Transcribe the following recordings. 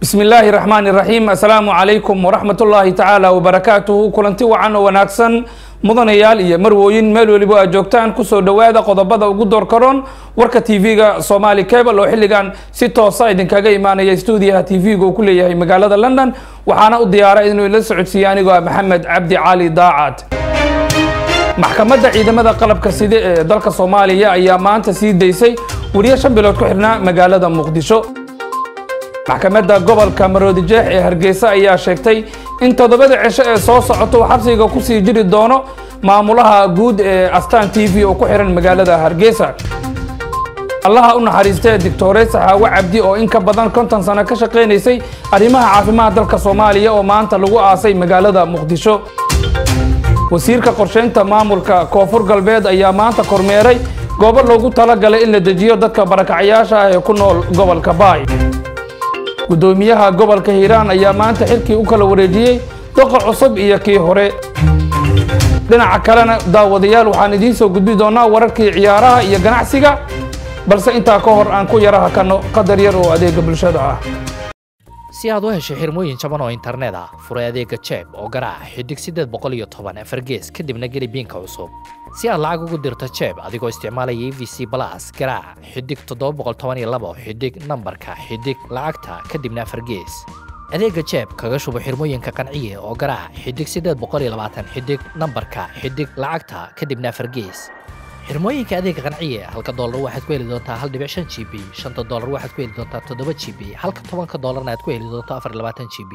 bismi illaahi raxmaani raxiim assalaamu calaykum waraxmat ullaahi tacaala wabarakaatuhu kulanti wacan oo wanaagsan mudanayaal iyo marwooyin meel weliba aad joogtaan kusoo dhowaada qodobada ugu door karoon warka tv-ga somaali cable oo xilligan si toosa idinkaga imaanaya stuudiyaha tv-ga uu ku leeyahay magaalada london waxaana u diyaara inuu ila socodsiiye anigoo ah maxamed cabdi cali daacad maxkamadda ciidamada qalabka side ee dalka soomaaliya ayaa maanta sii daysay weriye shan bilood ku xidhnaa magaalada muqdisho maxkamadda gobolka maroodijeex ee hargeysa ayaa sheegtay in toddobada cisho ee soo socoto uu xabsiga kusii jiri doono maamulaha guud ee astaan t v oo ku xihan magaalada hargeysa allaha u naxariistee doctore saxaawe cabdi oo in ka badan konton sano ka shaqaynaysay arrimaha caafimaad dalka soomaaliya oo maanta lagu aasay magaalada muqdisho wasiirka qorsheynta maamulka koonfur galbeed ayaa maanta kormeeray goobo loogu talagalay in la dejiyo dadka barakacayaasha ah ee ku nool gobolka baay guddoomiyaha gobolka hiiraan ayaa maanta xilkii u kala wareejiyey doqa cusub iyo kii hore dhinaca kalena daawadayaal waxaan idiin soo gudbi doonaa wararkii ciyaaraha iyo ganacsiga balse intaa ka hor aan ku yara hakano qadar yar oo adeega bulshada ah si aad u hesho xirmooyin jaban oo internet ah furay adeega jeeb oo garaac xidig siddeed boqol iyo toban afargees kadibna geli biinka cusub si aad lacag ugu dirto jeeb adigoo isticmaalaya e v c balas garaac xidig toddoba boqol toban iyo labo xidig nambarka xidig lacagta kadibna afargees adeega jeeb kaga shubo xirmooyinka qanciye oo garaac xidig siddeed boqol iyo labaatan xidig nambarka xidig lacagta kadibna afargees xirmooyinka adeega qanciye halka doolar waxaad ku heli doontaa hal dhibic shan g b shanta doolar waxaad ku heli doontaa toddoba g b halka tobanka doolarna aad ku heli doonto afar iyo labaatan g b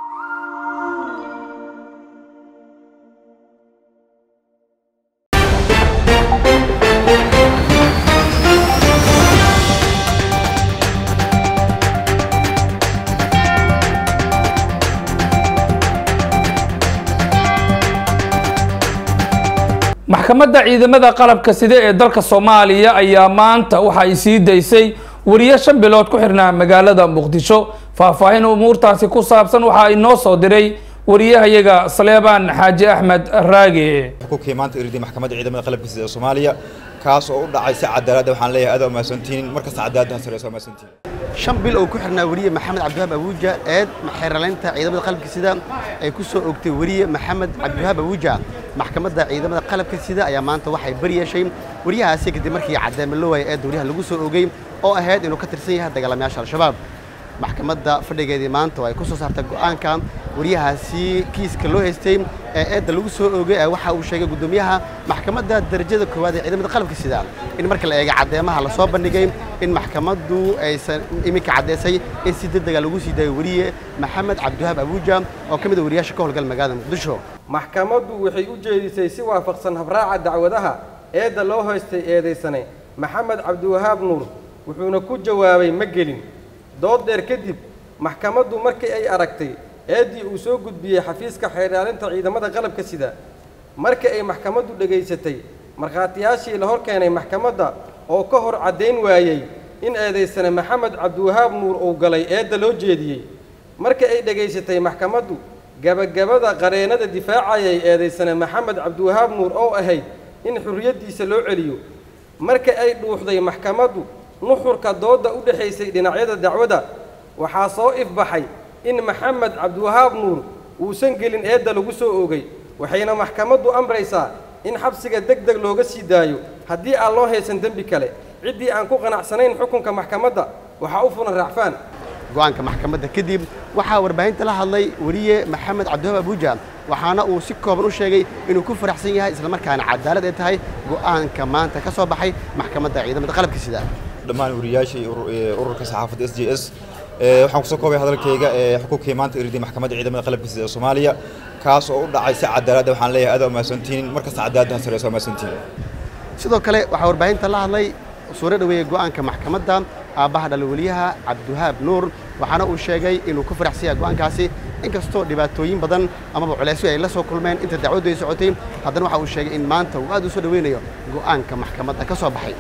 maxkamadda ciidamada qalabka side ee dalka soomaaliya ayaa maanta waxa ay sii daysay weriye shan bilood ku xirnaa magaalada muqdisho faahfaahin umuurtaasi ku saabsan waxa inoo soo diray wariyahayaga saleebaan xaaji axmed raage xukunkii maanta iridii maxkamadda ciidamada qalabka sida ee soomaaliya kaas oo u dhacay si cadaalada waxaan leeyahay aad umahadsantihiin markasta cadaaladaha sareysa umahadsantihiin shan bil oo ku xirnaa weriye maxamed cabdiwahaab abuuja eed xeeralaynta ciidamada qalabka sida ay ku soo ogtay weriye maxamed cabdiwahaab abuuja maxkamadda ciidamada qalabka sida ayaa maanta waxay bari yeeshay weriyahaasi kadib markii caddeeme loo waayay eedda weriyaha lagu soo ogey oo ahayd inuu ka tirsan yahay dagaalamayaasha al-shabaab maxkamadda fadhigeedii maanta oo ay ku soo saartay go'aanka weriyahaasi kiiska loo haystay ee eedda lagu soo oogay ee waxa uu sheegay guddoomiyaha maxkamadda darajada koowaad ee ciidamada qalabka sida in marka la eega caddeemaha la soo bandhigay in maxkamaddu aysan iminka caddaysay in si degdega lagu sii daayo weriye maxamed cabdiwahaab abuuja oo ka mid a weriyaasha ka howlgal magaalada muqdisho maxkamaddu waxay u jeedisay si waafaqsan habraaca dacwadaha eedda loo haystay eedaysane maxamed cabdiwahaab nuur wuxuuna ku jawaabay ma gelin dood dheer kadib maxkamaddu markii ay aragtay eeddii uu soo gudbiyey xafiiska xeerdhaalinta ciidamada qalabka sida markii ay maxkamaddu dhegaysatay markhaatiyaashii la hor keenay maxkamadda oo ka hor caddayn waayey in eedaysane maxamed cabdiwahaab nuur uu galay eedda loo jeediyey markii ay dhegaysatay maxkamaddu gabagabada qareennada difaacayay eedaysane maxamed cabdiwahaab nuur oo ahayd in xurriyaddiisa loo celiyo marka ay dhuuxday maxkamaddu nuxurka doodda u dhexaysay dhinacyada dacwadda waxaa soo ifbaxay in maxamed cabdiwahaab nuur uusan gelin eedda lagu soo oogay waxayna maxkamaddu amraysaa in xabsiga deg deg looga sii daayo haddii aan loo haysan dembi kale ciddii aan ku qanacsanayn xukunka maxkamadda waxaa u fulan raacfaan go'aanka maxkamadda kadib waxaa warbaahinta la hadlay weriye maxamed cabdiwahaab abuuja waxaana uu si kooban u sheegay inuu ku faraxsan yahay islamarkaana cadaalad ay tahay go'aanka maanta ka soo baxay maxkamadda ciidamada qalabka sida dhammaan weriyaashii ururka saxaafadda s j s waxaan kusoo koobay hadalkayga xukunkii maanta iridii maxkamadda ciidamada qalabka sida ee soomaaliya kaas oo u dhacay si cadaalada waxaan leeyahay aad umahadsantihiin markasta cadaaladaha sareysa umahadsantihiin sidoo kale waxaa warbaahinta la hadlay suuro dhaweeyey go'aanka maxkamadda aabbaha dhalaweliyaha cabdiwahaab nuur waxaana uu sheegay inuu ku faraxsan yahay go'aankaasi inkastoo dhibaatooyin badan amaba culeysyo ay la soo kulmeen inta dacwaddu ay socotay haddana waxa uu sheegay in maanta uu aad u soo dhaweynayo go'aanka maxkamadda ka soo baxay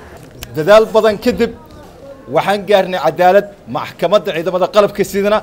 dadaal badan kadib waxaan gaarnay cadaalad maxkamadda ciidamada qalabka sidana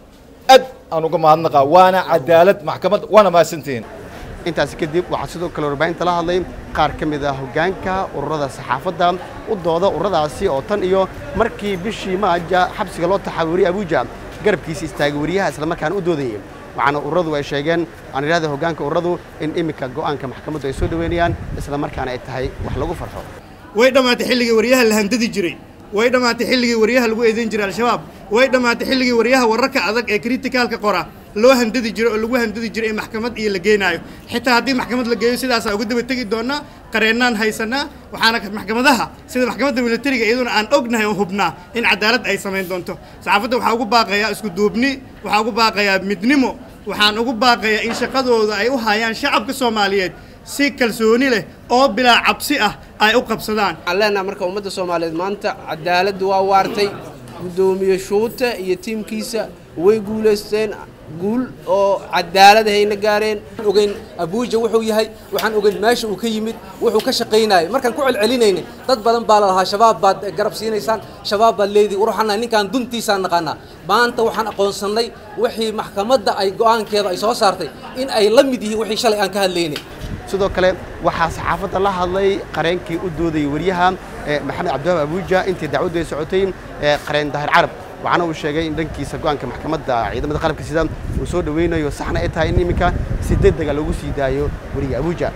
aad aan uga mahadnaqaa waana cadaalad maxkamadda waana mahadsantihiin intaasi kadib waxaa sidoo kale warbaahinta la hadlay qaar ka mid ah hoggaanka ururada saxaafadda u dooda ururadaasi oo tan iyo markii bishii maaja xabsiga loo taxaawiriyey abuuja garabkiisa istaagay wariyaha islamarkaana u doodayay waxaana ururadu ay sheegeen aan idhahda hoggaanka ururadu in iminka go'aanka maxkamaddu ay soo dhoweynayaan islamarkaana ay tahay wax lagu farxo way dhammaatay xilligii waryaha la handadi jiray way dhammaatay xilligii waryaha lagu eedayn jiray al-shabaab way dhammaatay xilligii waryaha wararka adag ee kritikaalka qora loo handadi jiray oo lagu handadi jiray in maxkamad iyo la geenaayo xitaa haddii maxkamad la geeyo sidaasaa uga daba tegi doonaa qareennaan haysanaa waxaana maxkamadaha sida maxkamadda militariga iyaduna aan ognahay oo hubnaa in cadaalad ay samayn doonto saxaafadda waxaa ugu baaqayaa isku duubni waxaa ugu baaqayaa midnimo waxaan ugu baaqayaa in shaqadooda ay u hayaan shacabka soomaaliyeed si kalsooni leh oo bilaa cabsi ah ay u qabsadaan waxaan leenaha marka ummadda soomaaliyeed maanta cadaaladdu waa waartay guddoomiye shuute iyo tiimkiisa way guulaysteen guul oo cadaalad hayna gaareen ogeyn abuuja wuxuu yahay waxaan ogeyn meesha uu ka yimid wuxuu ka shaqaynayay markaan ku celcelinayna dad badan baa la lahaa shabaab baad garab siinaysaan shabaab baad leedihi ruuxana ninkaan duntiisaan naqaanaa maanta waxaan aqoonsannay wixii maxkamadda ay go'aankeeda ay soo saartay in ay la mid yihiin wixii shalay aan ka hadlaynay sidoo kale waxaa saxaafadda la hadlay qareenkii u doodayay wariyaha maxamed cabdiwahaab abuuja intii dacwaddu ay socotay qareen daahir carab waxaana uu sheegay in dhankiisa go'aanka maxkamadda ciidamada qalabka sida uu soo dhoweynayo saxna ay tahay in iminka si degdega lagu sii daayo weriga abuuja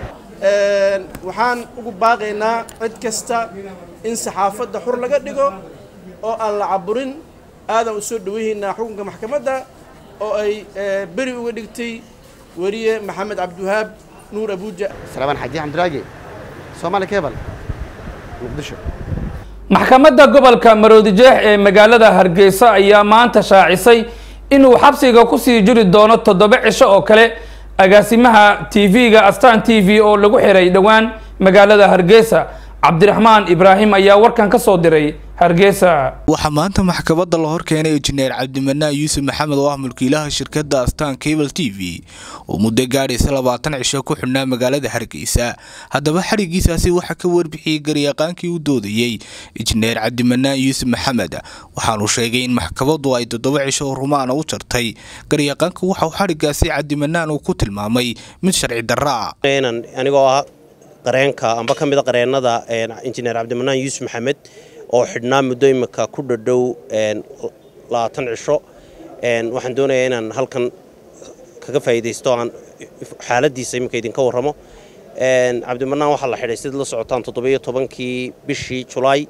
waxaan ugu baaqaynaa cid kasta in saxaafadda xur laga dhigo oo aan la caburin aadan u soo dhoweynaynaa xukunka maxkamadda oo ay beri uga dhigtay weriye maxamed cabdiwahaab nuur abuuja salaamaan xaji xamdiraage soomaali kebal muqdisho maxkamadda gobolka maroodijeex ee magaalada hargeysa ayaa maanta shaacisay inuu xabsiga kusii jiri doono toddoba cisho oo kale agaasimaha tv-ga astan t v oo lagu xiray dhowaan magaalada hargeysa cabdiraxmaan ibraahim ayaa warkan ka soo diray hargeysa waxaa maanta maxkamadda la hor keenay injineer cabdimanaan yuusuf maxamed oo ah mulkiilaha shirkadda astaan cable t v oo muddo gaadhaysa labaatan cisho ku xidhnaa magaalada hargeysa haddaba xadhigiisaasi waxaa ka warbixiyey garyaqaankii u doodayey injineer cabdimanaan yuusuf maxamed waxaanu sheegay in maxkamaddu ay toddoba cisho oo rumaana u jartay garyaqaanku waxauu xadhigaasi cabdimanaan uu ku tilmaamay mid sharci darra ah anigoo ah qareenka amba ka mida qareennada injineer cabdimanaan yuusuf maxamed oo xidhnaa muddo imika ku dhadhow labaatan cisho waxaan doonayaa inaan halkan kaga faa'iidaysto aan xaaladdiisa imika idinka warramo cabdimanaan waxaa la xidhay sida la socotaan toddobiyo tobankii bishii julaay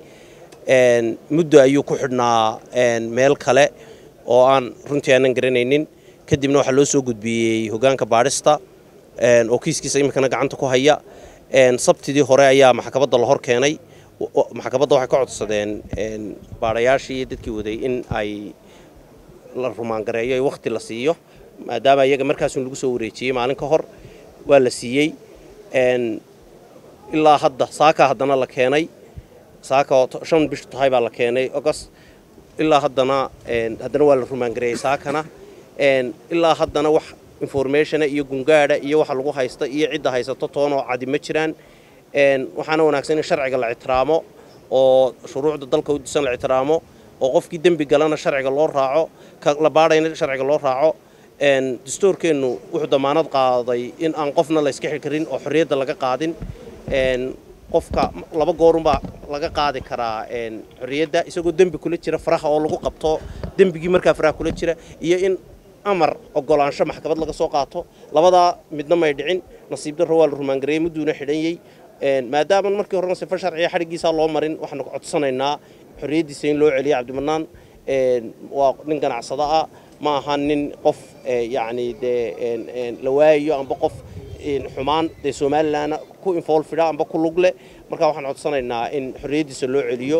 muddo ayuu ku xidhnaa meel kale oo aan runtii aanan garanaynin kadibna waxaa loo soo gudbiyey hoggaanka baadhista oo kiiskiisa imikana gacanta ku haya sabtidii hore ayaa maxkamadda la hor keenay maxkamadda waxay ka codsadeen baadhayaashii iyo dadkii waday in ay la rumaangareeyo ay wakhti la siiyo maadaama iyaga markaasun lagu soo wareejiyey maalin ka hor waa la siiyey ilaa hadda saaka haddana la keenay saaka oo shan bishu tahay baa la keenay ogost ilaa haddana haddana waa la rumaangareeyey saakana ilaa haddana wax informationa iyo gungaadha iyo waxa lagu haysta iyo cidda haysato toonoo cadi ma jiraan waxaana wanaagsan in sharciga la ictiraamo oo shuruucda dalka u disan la ictiraamo oo qofkii dembi galana sharciga loo raaco ka la baadhayna sharciga loo raaco dastuurkeennu wuxuu damaanad qaaday in aan qofna la iska xil karin oo xorriyadda laga qaadin qofka laba goorunbaa laga qaadi karaa xorriyadda isagoo dembi kula jira faraha oo lagu qabto dembigii markaa faraha kula jira iyo in amar ogolaansho maxkamad laga soo qaato labadaa midna may dhicin nasiib darro waa la rumaangareeyey mudduuna xidhanyey maadaama markii horena sifa sharciga xadhiggiisaa loo marin waxaanu codsanaynaa xorriyaddiisa in loo celiyo cabdimanaan waa nin ganacsado ah ma aha nin qof yacni dee la waayayo amba qof xumaan dee somalilanna ku involfida amba ku lug leh marka waxaan codsanaynaa in xorriyaddiisa loo celiyo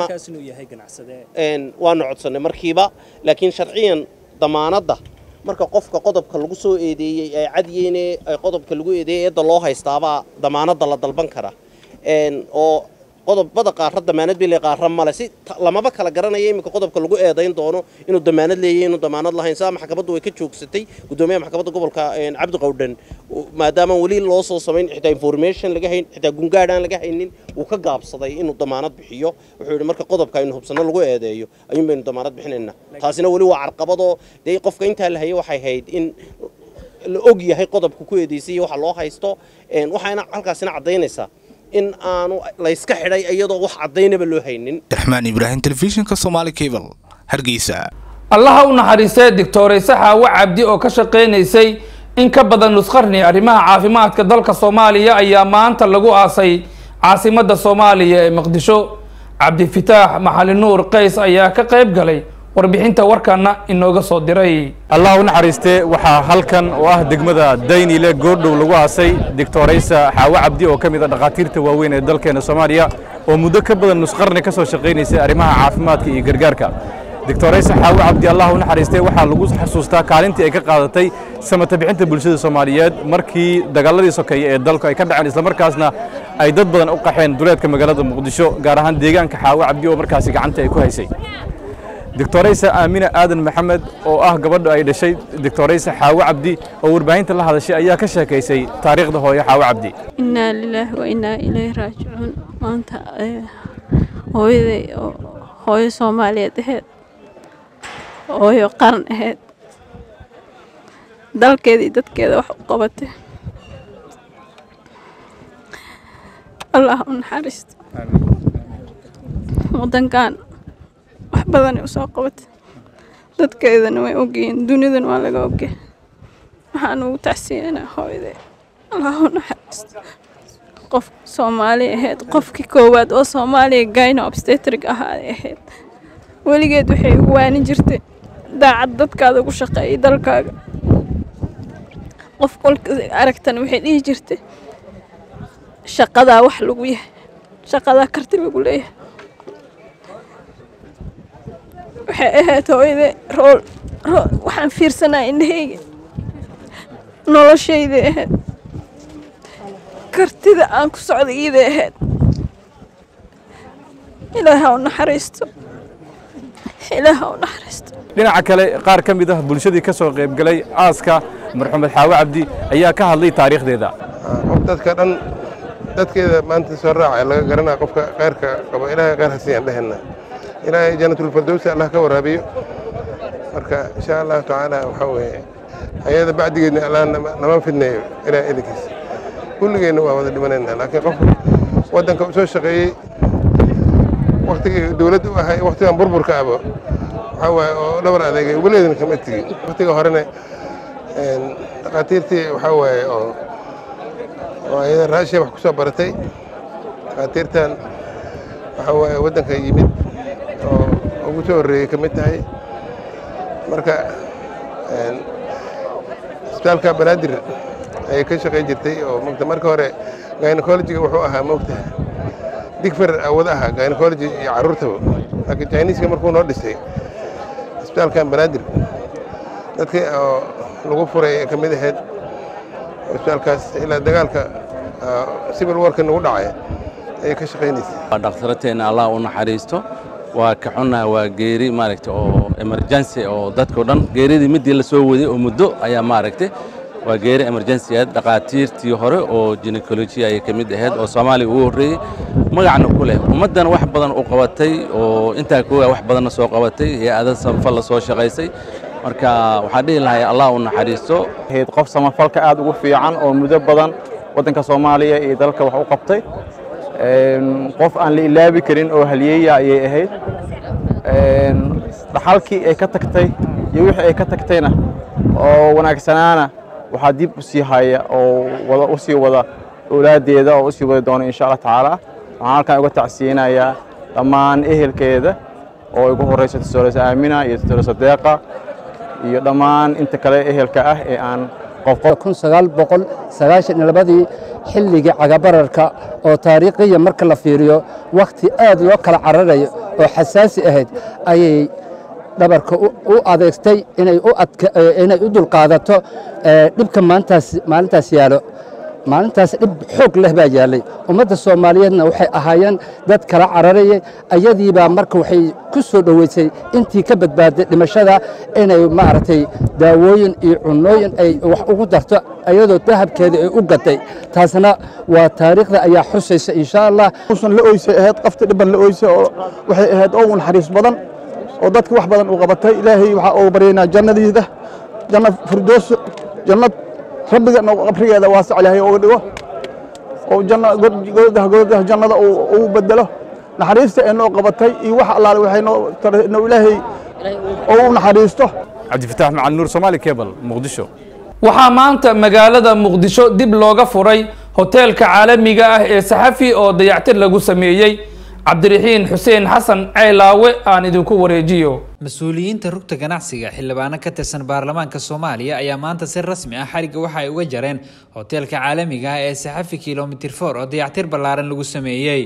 waanu codsannay markiiba laakiin sharciyan damaanadda marka qofka qodobka lagu soo eedeeyey ay cadiyeyne ay qodobka lagu eedeeyey eedda loo haystaabaa damaanadda la dalban kara oo qodobada qaarra damaanad bile qaarra male si lamaba kala garanaya iminka qodobka lagu eedayn doono inuu damaanad leeyahay inuu damaanad lahayn saa maxkamaddu way ka joogsatay guddoomiyaha maxkamadda gobolka cabdi qawdhan maadaama weli loo soo samayn xitaa information laga hayn xitaa gungaadh aan laga haynin wuu ka gaabsaday inuu damaanad bixiyo wuxuu yidhi marka qodobka aynu hubsanno lagu eedeeyo ayuun baynu damaanad bixinaynaa taasina weli waa carqabadoo dee qofka intaa la hayay waxay hayd in la og yahay qodobka ku eedeysay iyo waxa loo haysto waxaana halkaasina caddaynaysaa in aanu layska xidhay iyadoo wax caddaynaba loo haynin raxmaan ibraahim telefishinka somaali cable hargeysa allaha u naxariistee doctoreyse xaawo cabdi oo ka shaqeynaysay in ka badan nusqarni arrimaha caafimaadka dalka soomaaliya ayaa maanta lagu aasay caasimadda soomaaliya ee muqdisho cabdifitaax maxali nuur qays ayaa ka qayb galay warbixinta warkana inooga soo diray allah u naxariistee waxaa halkan oo ah degmada daynile goordhow lagu aasay doctoraysa xaawo cabdi oo ka mid a dhakhaatiirta waaweyn ee dalkeena soomaaliya oo muddo ka badan nusqarni ka soo shaqaynaysay arrimaha caafimaadka iyo gargaarka doctoraysa xaawo cabdi allah u naxariistee waxaa lagu xasuustaa kaalintii ay ka qaadatay samata bixinta bulshada soomaaliyeed markii dagaaladii sokeeye ee dalku ay ka dhaceen islamarkaasna ay dad badan u qaxeen duleedka magaalada muqdisho gaar ahaan deegaanka xaawo cabdi oo markaasi gacanta ay ku haysay doctoraysa aamina aadan maxamed oo ah gabadha ay dhashay doctoraysa xaawo cabdi oo warbaahinta la hadashay ayaa ka sheekaysay taariikhda hooyo xaawo cabdi innaa lilaahi wa innaa ilayhi raajicuun maanta hooyaday oo hooyo soomaaliyeed aheyd hooyo qaran aheyd dalkeeda iyo dadkeeda wax u qabatay allah u naxariisto wadankan wax badanay usoo qabatay dadkeedana way ogyihiin dunidana waa laga ogyahay waxaan ugu tacsiyanaa hooyaday allah u naxariisto qof soomaali ahayd qofkii koowaad oo soomaaliya gayna obstetrig ahaaday ahayd weligeed waxay ugu waanin jirtay daacad dadkaada ugu shaqeeyay dalkaaga qof kolka aragtana waxay dhihi jirtay shaqadaa wax lagu yahay shaqadaa karti lagu leeyahay waxay ahayd hooyade rool rool waxaan fiirsanaa indhahayga noloshayday ahayd kartida aan ku socda iiday ahayd ilaaha u naxariisto ilaaha u naxariisto dhinaca kale qaar ka mid ah bulshadii ka soo qaybgalay aaska marxumed xaawo cabdi ayaa ka hadlay taariikhdeeda qof dadka dhan dadkeeda maanta soo raaca laga garanaya qofka kheyrka qabo ilaahay kheyr hasiyaan dhehena ilaahay janatulfirdowsi allah ka waraabiyo marka insha allahu tacaala waxaa weeye ayada bacdigeedna allah nama fidneeyo ilaahay idinkiisa kulligeenna waa wada dhimanayna laakiin qof waddanka u soo shaqeeyey waktigii dowladda u ahay waktigan burburka aba waxaa waaye oo dhabar adeegay weligeedna kama tegin waktiga horena dhakhaatiirtii waxaa waaye oo oo ayada raashiya wax ku soo baratay dhakhaatiirtan waxaa waaye waddanka yimid oo ugu soo horreeyey ka mid tahay marka isbitaalka banaadir ayay ka shaqayn jirtay oo mogta marka hore gynecologiga wuxuu ahaa mogta digfer awada ahaa gynecology iyo carruurtaba laakiin chineiska markuu noo dhisay isbitaalkan banaadir dadkii oo lagu furay ee ka mid ahayd isbitaalkaas ilaa dagaalka civil warka nagu dhacay ayay ka shaqaynaysay waa dhakhtarateenna allah u naxariisto waa ka xunnaha waa geeri maaragta oo emergency oo dadkao dhan geeridii midii la soo waday oo muddo ayaa maaragtay waa geeri emergency ahayd dhakhaatiirtii hore oo gynecology ayay ka mid ahayd oo soomaaliya ugu horreeyey magacna ku leh ummaddan wax badan u qabatay oo intaa kooga wax badanna soo qabatay hay-ada samafal la soo shaqaysay marka waxaan dhihi lahay allah u naxariisto ahayd qof samafalka aad ugu fiican oo muddo badan waddanka soomaaliya iyo dalka wax u qabtay qof aan la ilaabi karin oo halyeeya ayay ahayd dhaxalkii ay ka tagtay iyo wixii ay ka tagtayna oo wanaagsanaana waxaa dib u sii haya oo wada u sii wada awlaaddeeda oo u sii wadi doona insha allah tacaala waxaan halkan uga tacsiyinayaa dhammaan ehelkeeda oo ugu horreysa tusooleysa aamina iyo tusooleysa deeqa iyo dhammaan inta kale ehelka ah ee aan kun sagaal boqol sagaashan iyo labadii xilligii cagabararka oo taariikhiya marka la fiiriyo wakhti aad loo kala cararayo oo xasaasi ahayd ayay dhabarka u adeegtay inay u dulqaadato dhibka maalintaas yaalo maalintaas dhib xoog leh baa yaallay ummadda soomaaliyeedna waxay ahaayeen dad kala cararayay ayadiibaa marka waxay ku soo dhoweysay intii ka badbaaday dhimashada inay maaragtay daawooyin iyo cunooyin ay wax ugu darto ayadoo dahabkeeda ay u gatay taasna waa taariikhda ayaa xusaysa insha allah usan la oysay ahayd qafti dhiban la oysay oo waxay ahayd oo u naxariis badan oo dadka wax badan u qabatay ilaahay waxaa ugu baryaynaa jannadiida janna firdoos jannad rabbiga qabrigeeda waasac ilaahay uga dhigo oo janna godaha godaha jannada uu bedelo naxariista ay noo qabatay iyo wax allaale waxay noo taray inuu ilaahay oo u naxariisto cabdifataax macalin nuur soomaali cable muqdisho waxaa maanta magaalada muqdisho dib looga furay hoteelka caalamiga ah ee saxafi oo dayactir lagu sameeyey cabdiraxiin xuseen xasan ceylaawe aan idinku wareejiyo mas-uuliyiinta rugta ganacsiga xildhibaano ka tirsan baarlamaanka soomaaliya ayaa maanta si rasmi ah xarigga waxa ay uga jareen hoteelka caalamiga ah ee saxafi kilomitir for oo dayactir ballaaran lagu sameeyey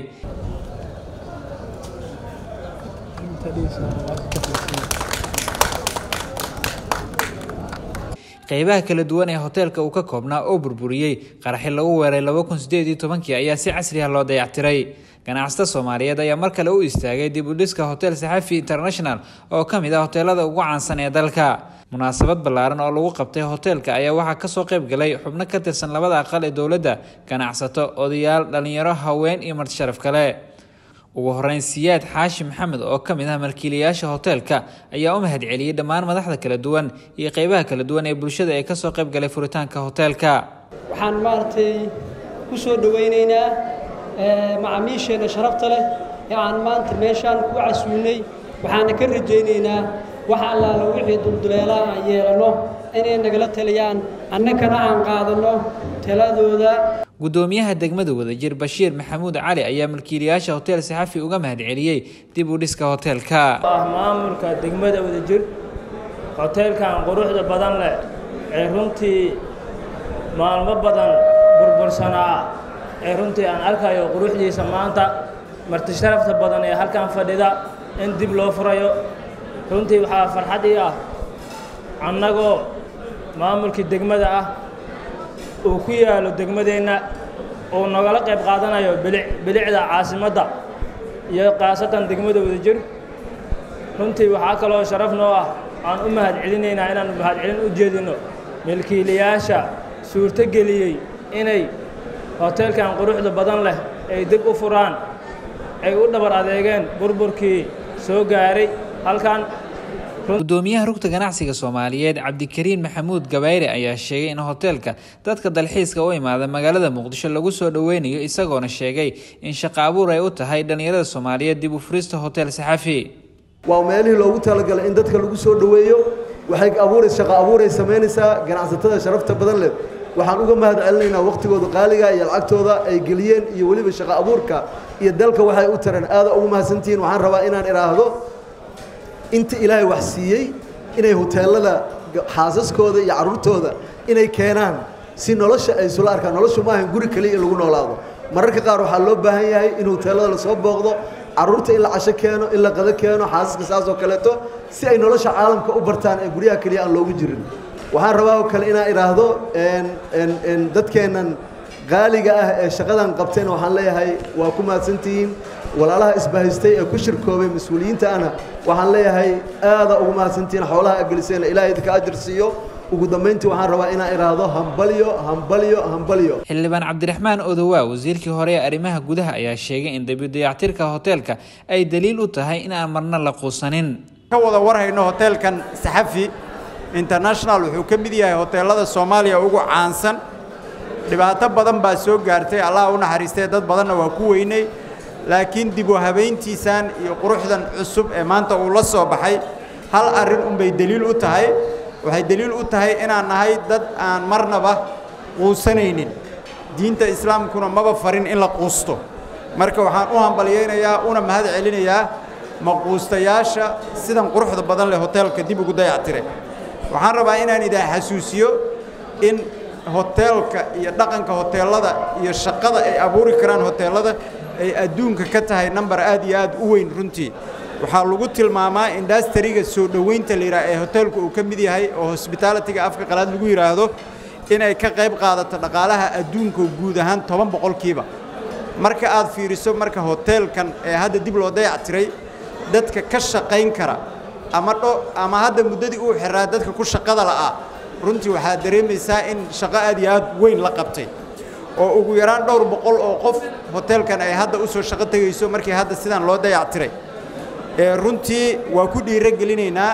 qeybaha kala duwan ee hoteelka uu ka koobnaa oo burburiyey qaraxi lagu weeray laba kun sideed iyo tobankii ayaa si casri ah loo dayactiray ganacsata soomaaliyeed ayaa mar kale u istaagay dib u dhiska hotel saxafi international oo ka mid ah hoteelada ugu caansan ee dalka munaasabad ballaaran oo lagu qabtay hoteelka ayaa waxaa kasoo qayb galay xubno ka tirsan labada aqal ee dowladda ganacsato odayaal dhalinyaro haween iyo marti sharaf kale ugu horeyn siyaad xaashi maxamed oo ka mid ah malkiilayaasha hoteelka ayaa u mahad celiyey dhammaan madaxda kala duwan iyo qeybaha kala duwan ee bulshada ee kasoo qayb galay furitaanka hoteelka waxaan maaragtay ku soo dhowaynaynaa macaamiisheenna sharafta leh ee aan maanta meeshaan ku casuulnay waxaana ka rajaynaynaa wax allaala wixii dulduleelaa aan yeelanno inay nagala taliyaan annagana aan qaadanno taladooda gudoomiyaha degmada wadajir bashiir maxamuud cali ayaa malkiilayaasha hotel saxafi uga mahad celiyey dib u dhiska hoteelka ah maamulka degmada wadajir hoteelkan quruxda badan leh ee runtii maalmo badan burbursanaa ee runtii aan arkayo quruxdiisa maanta marti sharafta badan ee halkan fadhida in dib loo furayo runtii waxaa farxad ii ah annagoo maamulkii degmada ah uu ku yaalo degmadeenna uu nagala qayb qaadanayo bilic bilicda caasimadda iyo khaasatan degmada wadajir runtii waxaa kaloo sharaf noo ah aan u mahad celinaynaa inaan mahad celin u jeedino milkiilayaasha suurto geliyey inay hoteelkan quruxda badan leh ay dib u furaan ay u dhabar adeegeen burburkii soo gaaray halkan gudoomiyaha rugta ganacsiga soomaaliyeed cabdikariin maxamuud gabayre ayaa sheegay in hoteelka dadka dalxiiska u imaada magaalada muqdisho lagu soo dhoweynayo isagoona sheegay in shaqo abuur ay u tahay dhallinyarada soomaaliyeed dib u furista hotel saxafi waa meelihii loogu talagalay in dadka lagu soo dhoweeyo waxay abuurays shaqo abuuray samaynaysaa ganacsatada sharafta badan leh waxaan uga mahad celinaynaa wakhtigooda qaaliga iyo lacagtooda ay geliyeen iyo weliba shaqo abuurka iyo dalka waxay u tareen aada ugu mahadsantihiin waxaan rabaa inaan idhaahdo inta ilaahay wax siiyey inay hoteelada xaasaskooda iyo carruurtooda inay keenaan si nolosha ay isula arkaan noloshu maahan guri kaliya in lagu noolaado mararka qaar waxaa loo baahan yahay in hoteelada lasoo booqdo carruurta in la casho keeno in la qado keeno xaasaska saas oo kaleeto si ay nolosha caalamka u bartaan ee guryaha keliya aan loogu jirin waxaan rabaa oo kale inaan idhaahdo dadkeennan qaaliga ah ee shaqadan qabteen waxaan leeyahay waa ku mahadsantihiin walaalaha isbahaystay ee ku shirkoobay mas-uuliyiinta ana waxaan leeyahay aada ugu mahadsantihiin xoolaha ageliseen ilaahay idinka ajir siiyo ugu dambayntii waxaan rabaa inaan idhaahdo hambalyo hambalyo hambalyo xildhibaan cabdiraxmaan odowaa wasiirkii hore ee arrimaha gudaha ayaa sheegay in dabi dayactirka hoteelka ay daliil u tahay in aan marna la quusanin ka wada warhayno hoteelkan saxafi international wuxuu ka mid yahay hoteelada soomaaliya ugu caansan dhibaato badan baa soo gaartay allah u naxariistay dad badanna waa ku weynay laakiin dib u habayntiisan iyo quruxdan cusub ee maanta uu la soo baxay hal arrin unbay deliil u tahay waxay deliil u tahay inaan nahay dad aan marnaba quusanaynin diinta islaamkuna maba farin in la quusto marka waxaan u hambalyaynayaa una mahad celinayaa maquustayaasha sidan quruxda badan leh hoteelka dib ugu dayactire waxaan rabaa inaan idin xasuusiyo in hoteelka iyo dhaqanka hoteelada iyo shaqada ay abuuri karaan hoteelada ay adduunka ka tahay nambar aad iyo aad u weyn runtii waxaa lagu tilmaamaa indastariga soo dhoweynta la yidhaha ee hoteelku uu ka mid yahay oo hosbitaalitiga afka qalaad lagu yidhaahdo inay ka qayb qaadato dhaqaalaha adduunka guud ahaan toban boqolkiiba marka aad fiiriso marka hoteelkan ee hadda dib loo dayactiray dadka ka shaqayn kara ama dho ama hadda muddadii uu xiraa dadka ku shaqada la'aa runtii waxaad dareemaysaa in shaqo aad iyo aad weyn la qabtay oo ugu yaraan dhowr boqol oo qof hoteelkan ay hadda u soo shaqo tegayso markii hadda sidan loo dayactiray ee runtii waa ku dhiiro gelinaynaa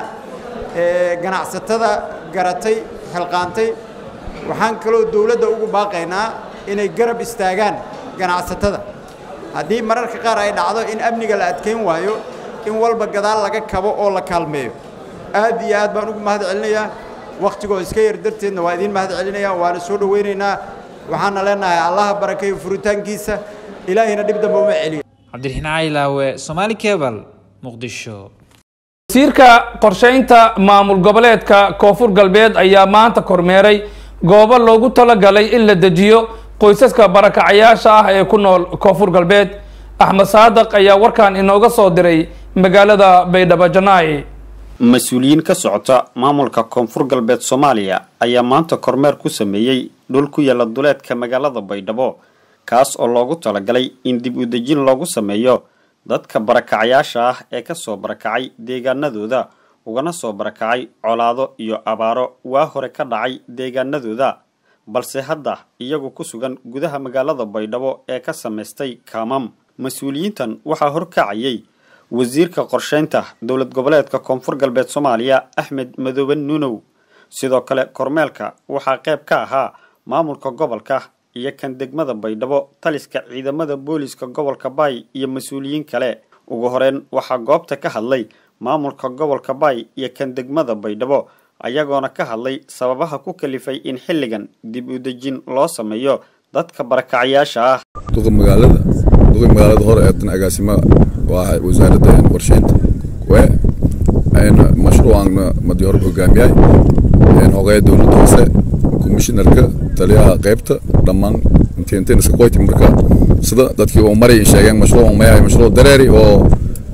ganacsatada garatay xilqaantay waxaan kaloo dowladda ugu baaqaynaa inay garab istaagaan ganacsatada haddii mararka qaar ay dhacdo in amniga la adkayn waayo in walba gadaal laga kabo oo la kaalmeeyo aad iyo aad baan ugu mahad celinayaa wakhtigoo iska yar darteedna waa idiin mahad celinayaa waana soo dhowaynaynaa waxaana leenahay allaha barakeeyo furitaankiisa ilaahayna dhib dambe uma celiyo cabdiraxiin caylaawe somaali cebal muqdisho wasiirka qorsheynta maamul goboleedka koonfur galbeed ayaa maanta kormeeray goobo loogu talagalay in la dejiyo qoysaska barakacayaasha ah ee ku nool koonfur galbeed axmed saadaq ayaa warkan inooga soo diray magaalada baydhabo janaa'i mas-uuliyiin ka socota maamulka koonfur galbeed soomaaliya ayaa maanta kormeer ku sameeyey dhul ku yaala duleedka magaalada baydhabo kaas oo loogu talagalay in dib u dejin loogu sameeyo dadka barakacayaasha ah ee kasoo barakacay deegaanadooda ugana soo barakacay colaado iyo abaaro waa hore ka dhacay deegaanadooda balse hadda iyagu ku sugan gudaha magaalada baydhabo ee ka samaystay kaamam mas-uuliyiintan waxaa horkacayay wasiirka qorsheynta dowlad goboleedka koonfur galbeed soomaaliya axmed madoobe nuunow sidoo kale kormeelka waxaa qayb ka ahaa maamulka gobolka iyo kan degmada baydhabo taliska ciidamada booliska gobolka baay iyo mas-uuliyiin kale ugu horeyn waxaa goobta ka hadlay maamulka gobolka baay iyo kan degmada baydhabo ayagoona ka hadlay sababaha ku kalifay in xilligan dib u dejin loo sameeyo dadka barakacayaasha ah duqa magaalada duqa magaalada hore ee tan agaasima waa wasaaradda qorsheynta we mashruucan madi hore hogaamiyay hogaya dowladda hoose komishinarka taliyaha qaybta dhammaan inteen iska qoyti marka sida dadkii oo maray sheegeen mashruuc mayahay mashruuc dareeri oo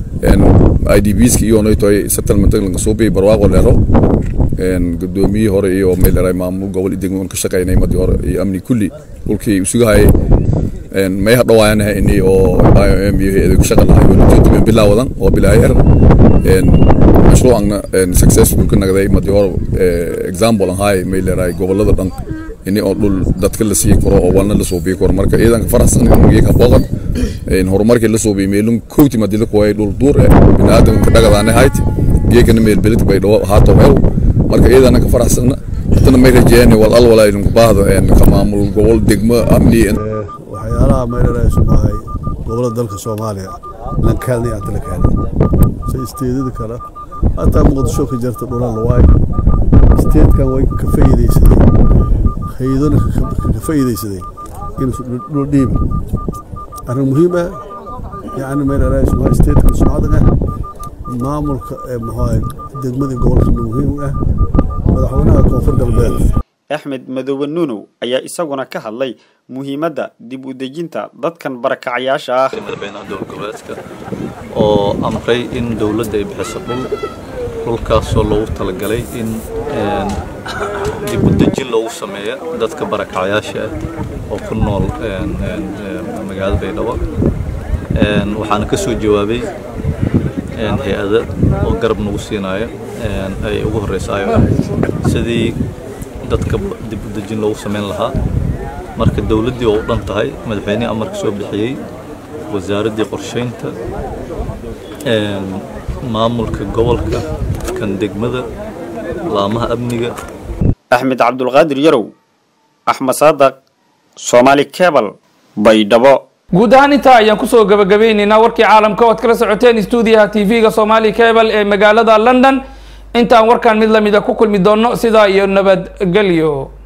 i d bska iyo noytoy settlement laga soo biyay barwaaqo leero gudoomiyihii hore iyo meel eray maamul gobol degmo ka shaqaynay madii hore iyo amni kulli dhulkii isugu hayay may hadhawaayanaha ini oo iom iyo hay-ada ku shaqa lahay walajoodime bilaa wadan oo bilaa er mashruucana successful ka nagday madii hore example ahaay may leerahay gobolada dhan ini oo dhul dadka la sii karo oo walna la suubiyi karo marka ciidanka faraxsan iyaga booqan horumarkii la suubiyay meelun kowti madii la kuwayay dhul duur eh biniaadamka dhagadaane hayt iyagana meel belid bay dhawo haato meel marka ciidana ka faraxsanna hadana may rajeeyeen wal al walaa idinku baahdo ka maamul gobol degmo amni waxyaalaha mayraraysu maahay gobolada dalka soomaaliya lankaalni aanta la kaalay se isteedada kale hataa muqdisho ka jirta dhulan lawaay isteedkan way ka faa'iidaysadeen hay-adona ka faa'iidaysadeen inuusan dhul dhiibin arrin muhiim ah yacni mayraraysu maahay isteedkan sumcadan ah maamulka maxaa degmadii gobolkana muhiim ah madaxweynaha koonfur galbeed axmed madoobe nuunow ayaa isaguna ka hadlay muhiimadda dib u dejinta dadkan barakacayaasha ah madaxweynaha dowlad goboleedka oo amray in dowladda ay bixiso dhul dhulkaasoo loogu talagalay in dib u dejin loogu sameeyo dadka barakacayaasha ah oo ku nool magaalada baydhabo waxaana ka soo jawaabay hay-ada oo garab nagu siinaayo ay ugu horeysa iom sidii dadka dib u dejin loogu sameyn lahaa marka dowladdii oo u dhan tahay madaxweynihii amarka soo bixiyey wasaaraddii qorsheynta maamulka gobolka kan degmada laamaha amniga axmed cabdulqaadir yarow axmed saadaq soomaali cebal baydhabo guud ahaan intaa ayaan kusoo gabagabeyneynaa warkii caalamka oad kala socoteen stuudiyaha tv-ga somali cebal ee magaalada london intaan warkaan mid lamida ku kulmi doono sidaa iyo nabadgelyo